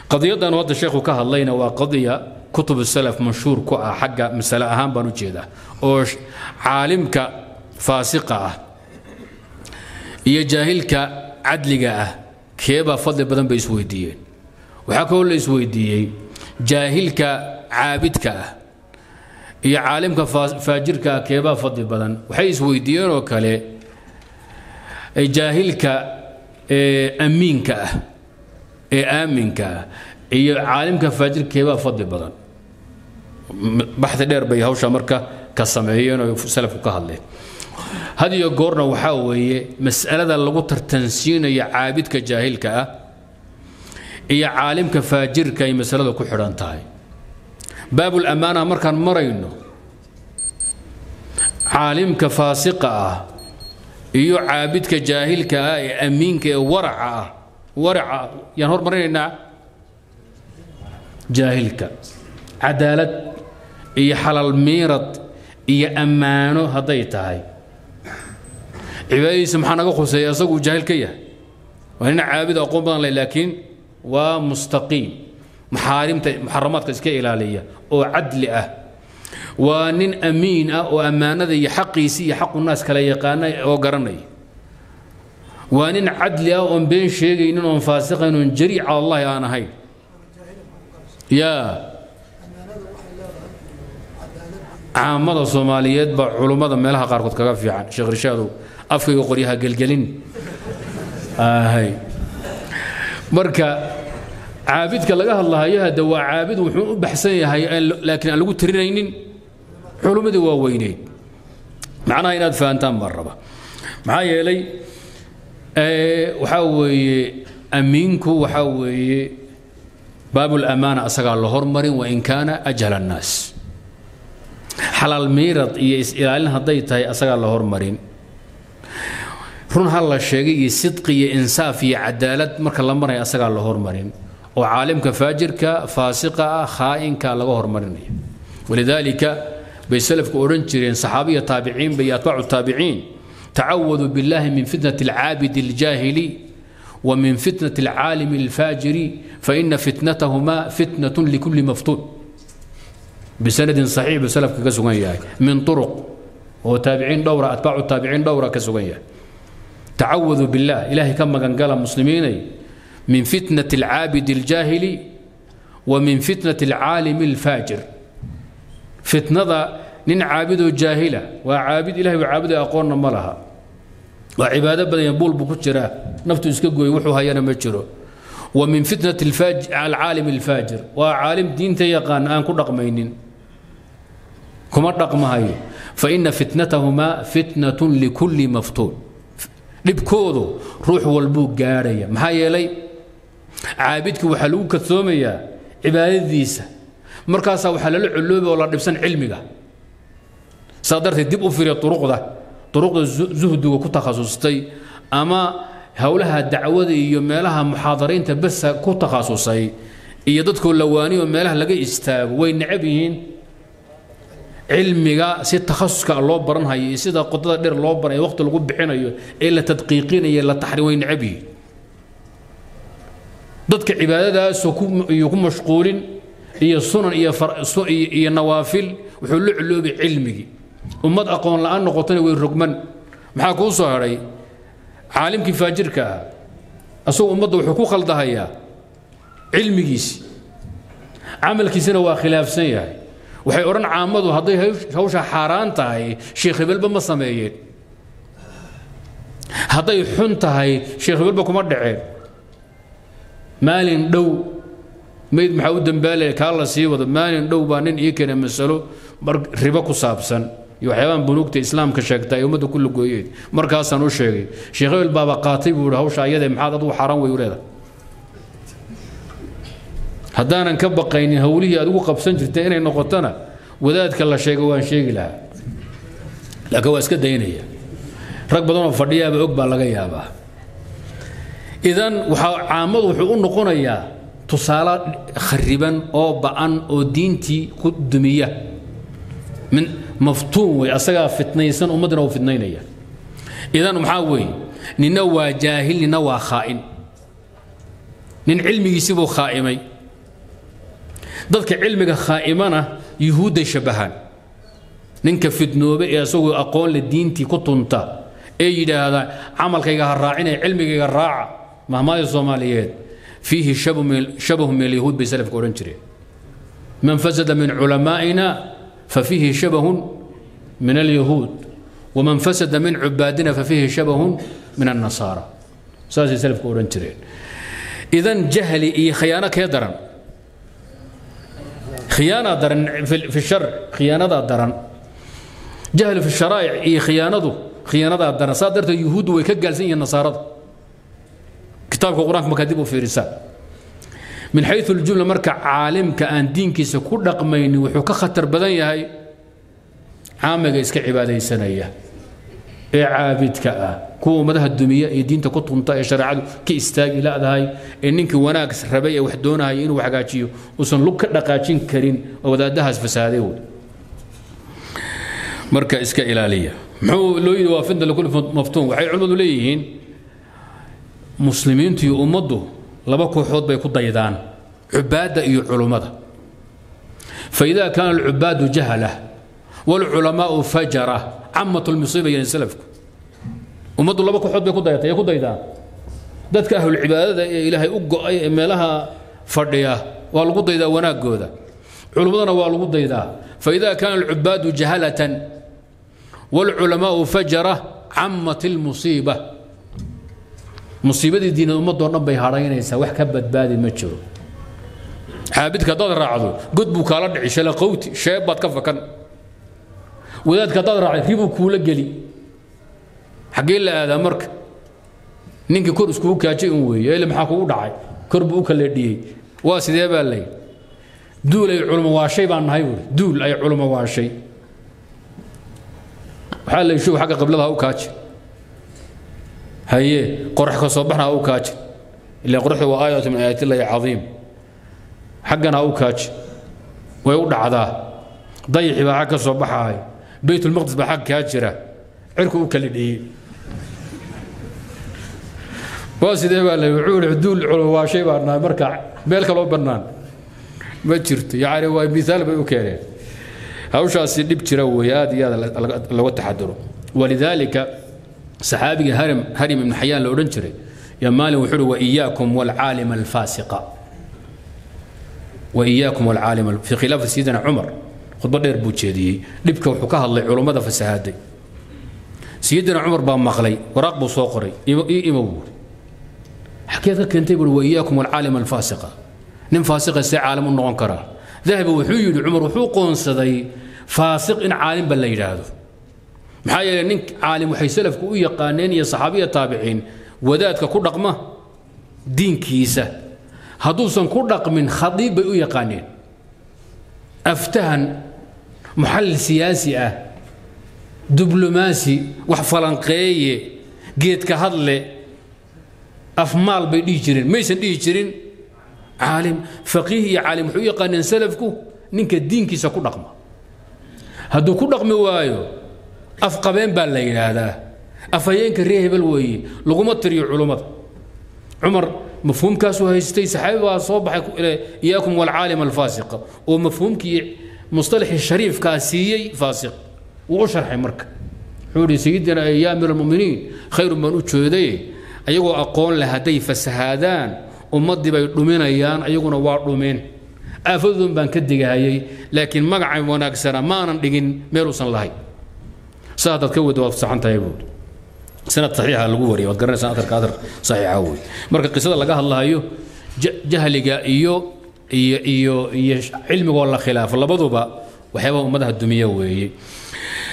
qadiyadan hadda sheekhu ka hadlayna waa qadiya kutub salaf mashhuur ku ah xagga masale ahaan baan u jeedaa oo caalimka faasiqa ah iyo jaahilka cadliga ah keebaa fadli badan bay isweydiiyeen waxaa kaloo la isweydiiyey jaahilka caabidka ah iyo caalimka faajirka ah keebaa fadli badan waxay isweydiiyeen oo kale jaahilka amiinka ah ee aaminka ah iyo caalimka faajirka keebaa fadli badan baxdi dheer bay hawsha marka ka sameeyeen oo salafku ka hadleen had iyo goorna waxaa weeye mas'alada lagu tartansiinayo caabidka jaahilka ah iyo caalimka faajirka ay masalada ku xidhan tahay baabul ammaana markaan marayno caalimka faasiqa ah iyo caabidka jaahilka ah ee amiinka ee waraca ah waraca yaan hormarinaynaa jaahilka cadaalad iyo xalal miirad iyo ammaano hadday tahay cibaadadiisa maxaa naga khuseeya isaguu jaahil ka yahay waa nin caabid aqoon badan leh laakiin waa mustaqiim maxaarimta muxaramaadka iska ilaaliya oo cadli ah waa nin amiin ah oo ammaanada iyo xaqiisi iyo xaqu naas kala yaqaana oo garanaya waa nin cadli ah oon been sheegaynin oon faasiqayn oon jariic cala allahi aan ahayn yaa caamada soomaaliyeed baa culummada meelaha qaarkood kaga fiican sheekh rishaadow afkayga qoryaha gelgelin ahay marka caabidka laga hadlahayo hadda waa caabid wuxuu u baxsan yahay laakiin aan lagu tirinaynin culummadii waa weyneyd macnaha inaad fahantaan baan raba maxaa yeelay waxaa weeye amiinku waxaa weeye baabul amaana asagaa la hormarin wain kaana ajhala annaas xalaal miirad iyo is-ilaalin hadday tahay asagaa la hormarin run ha la sheegay iyo sidqi iyo insaaf iyo cadaalad marka la maraya asagaa la hormarin oo caalimka faajirka faasiqa ah khaa'inka laga hormarinaya walidaalika bay salafku odhan jireen saxaabiya taabiciinba iyo atbaacu taabiciin tacawaduu billahi min fitnati alcaabidi aljaahili wa min fitnati alcaalimi alfaajiri faina fitnatahuma fitnatun likulli maftuun bisanadin saxiix buu salafka ka sugan yahay min turuq oo taabiciin dhowra atbaacu taabiciin dhowra ka sugan yahay tacawaduu billah ilaahay ka magangala muslimiinay من فتنة العابد الجاهل ومن فتنة العالم الفاجر فتنة نين عابد جاهلة وعابد إلهي وعابد أقولنا ملها وعبادة بدأ ينبول بكتشرة نفتو يسكقوا يوحوها يانا مجرو ومن فتنة الفاج العالم الفاجر وعالم دين تيقان آن كل رقمين كما رقم هاي فإن فتنتهما فتنة لكل مفتون dhibkoodu ruux walbuu gaadhaya maxaa yeelay caabidka waxaa lagu kadsoomayaa cibaadadiisa markaasaa waxaa lala colooba oo la dhibsan cilmiga saa darteed dib u firiya uruqda uruqda zuhdiga ku takhasustay ama howlaha dacwada iyo meelaha muxaadaraynta basa ku takhasusay iyo dadkoo lawaaniyo meelaha laga istaago way necab yihiin cilmiga si takhasuska loo baranhayo iyo sida qodada dheer loo baranayo waqti lagu bixinayo ee la tadqiiqinayo la taxriim way necab yihiin dadka cibaadadaasoo iyo ku mashquulin iyo sunan iyo iyo nawaafil wuxuu la culoobay cilmigii ummad aqoon la'aan noqotana way rogman maxaa kuu soo hadhay caalimkii faajirka ah asagoo ummadda wuxuu ku khaldahayaa cilmigiisi camalkiisina waa khilaafsan yahay waxay odhan caamadu hadday hawsha xaaraan tahay sheekh hebelba ma sameeyeen hadday xun tahay sheekh hebelba kuma dhaceen maalin dhow mayd maxaa u dambaalaya kaa la sii wado maalin dhow baa nin ii keenay masalo mar ribo ku saabsan iyo waxyaabaan bunuugta islaamka sheegta ay ummadda ku lugooyeen markaasaan u sheegay sheekh hebel baaba qaatay buu ihi hawsha ayadee maxaad adugu xaaraan wey u leedahay haddaanan ka baqaynin howlihii aad ugu qabsan jirtay inay noqotona wadaadka la sheego waan sheegi lahaa laakiin waa iska daynaya rag badanoo fadhiyaaba og baa laga yaabaa idan waxaa caamadu wuxuu u noqonayaa tusaale khariban oo ba'an oo diintii ku dumiya min maftuun wey asagaa fitnaysan ummaddina uu fitnaynaya idan maxaa weeye nina waa jaahil nina waa khaa'in nin cilmigiisibuu khaa'imay dadka cilmiga khaa'imana yuhuudday shabbahaan ninka fidnoobe ee isagoo aqoon le diintii ku tunta ee yidhaahda camalkayga ha raacinaya cilmigayga raaca mahmaada soomaaliyeed fiihi shabahu min alyahuud bay salafka odhan jireen man fasada min culamaa'ina fafiihi shabahun min alyahuud waman fasada min cubaadina fafiihi shabahun min annasaara saasay salafka odhan jireen idan jahli iyo khiyaano kee daran khiyaanaa daran fi shar khiyaanadaa daran jahli fi sharaa'ic iyo khiyaanadu khiyaanadaa daran saa darteed yuhuuddu way ka gaalsan yihiin nasaarada kitaabka qur-aanka markaa dib u fiirisaa min xayu ljumla marka caalimka aan diinkiisa ku dhaqmaynin wuxuu ka khatar badan yahay caamiga iska cibaadaysanaya ee caabidka ah kuwa ummadaha dumiya iyo diinta ku tunta ee shareecadu ka istaagi ladahay ee ninkii wanaag rabay ee wax doonahaya inuu hagaajiyo uusan lug ka dhaqaajin karin oo wadaadahaas fasaaday wey marka iska ilaaliya muxuu loo yidhi waa fitna likulli maftuun waxay culimmadu leeyihiin muslimiintu iyo ummaddu laba kooxood bay ku daydaan cubaadda iyo culummada faida kaana alcubaadu jahala waalculamaau fajara camat lmusiiba yani salafku ummaddu laba kooxood bay ku dayatay ee ku daydaan dadka ahlulcibaadada ee ilaahay u go'ay ee meelaha fadhiya waa lagu daydaa wanaagooda culummadana waa lagu daydaa faida kaana alcubaadu jahalatan waalculamaau fajara camat lmusiiba musiibadii diinad ummadoo dhan bay hadhaynaysaa wax ka badbaadi ma jiro caabidka haddaad raacdo god buu kaala dhici shalaqowti sheeb baad ka fakan wadaadka haddaad raacday ribuu kuula geli xaggee la aadaa marka ninkii kor iskugu kaajay un weeye ele maxaa kugu dhacay kor buu u kaleedhiyey waa sidee baa lay duul ay culmo waashay baan nahay buuri duul ay culmo waashay waxaa la show xagga qiblada ha u kaaji haye qorax ka soo baxna ha u kaaji ilaa qoraxda waa aayatu min aayaatillahi cadiim xaggana ha u kaaji way u dhacdaa dayixi baa xag ka soo baxaay baytulmaqdis baa xag kaa jira cirku u kala dhiyey waa sidee baa la wuxuu ihi duul culuwaashay baa nahay marka meel kaloo bannaan ma jirto yacni waa miaal bay u keeneen hawshaasi dhib jira weeye aad iyo aad laga taxaduro walidaalika saxaabiga harim harim ibn xayaan la odhan jiray yaa maalin wuxuu uhi waiyaakum walcaalim alfaasiqa waiyaakum walcaalim fi khilaafati sayidina cumar khudbo dheer buu jeediyey dhibka wuxuu ka hadlay culummada fasahaaday sayidina cumar baa maqlay waraaq buu soo qoray ii imow buuri xageed ka keentay buuri waiyaakum walcaalim alfaasiqa nin faasiqa see caalim u noqon karaa dahabi wuxuu yidhi cumar wuxuu qoonsaday faasiq in caalimba la yidhaahdo maxaa yeelay nin caalim waxay salafku u yaqaaneen iyo saxaabiya taabiciin wadaadka ku dhaqma diinkiisa hadduusan ku dhaqmin khadiib bay u yaqaaneen aftahan muxallil siyaasi ah diblomaasi wax falanqeeye geedka hadle afmaal bay dhihi jireen maysan dhihi jirin caalim faqiih iyo caalim waxay u yaqaaneen salafku ninka diinkiisa ku dhaqma hadduu ku dhaqmi waayo afqabeen baa la yidhaahdaa afhayeenka ree hebel weeye laguma tiriyo culummada cumar mafhuumkaasuu haystay saxaabi baa soo baxay iyaakum walcaalim alfaasiqa oo mafhuumkii mustalaxii shariifkaa siiyey faasiq wuu u sharxay marka wuxuu ihi sayidina yaa amiir almuminiin khayrun baan u jeeday ayagoo aqoon leh hadday fasahaadaan ummaddii bay dhuminayaan ayaguna waa dhumeen aafadoodun baan ka digahayay laakiin magacay wanaagsana maanan dhigin meeluusan lahayn saa haddaad ka wada waad saxan tahay buuri sanad saxiixa lagu wariyay waad garanaysaa atarka atar saxiixa wey marka qisada laga hadlahayo jahliga iyo iyo iyo iyo cilmigoo la khilaafo labaduba waxyaabaha ummadaha dumiya weeye